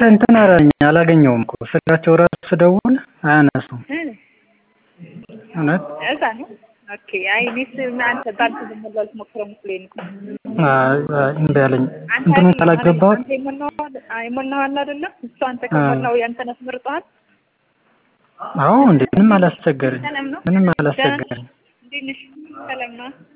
እንትን አላለኝ አላገኘውም እኮ ስልካቸው ራሱ ስደውል አያነሱም። እውነት እዛ ነው። ኦኬ አይ እኔስ አንተ ባንተ ዝም ብሎ ልትሞክረው መስሎኝ ነው። አይ አይ እምቢ አለኝ። አንተ እንትኑን ካላገባሁት አንተ የሞላኸው የሞላኸው አይደለም እሱ አንተ ከሞላው ያንተን አስመርጠዋል። አዎ እንዴ ምንም አላስቸገረኝ ሰላም ነው? ምንም አላስቸገረኝ። እንዴት ነሽ? ሰላም ነው?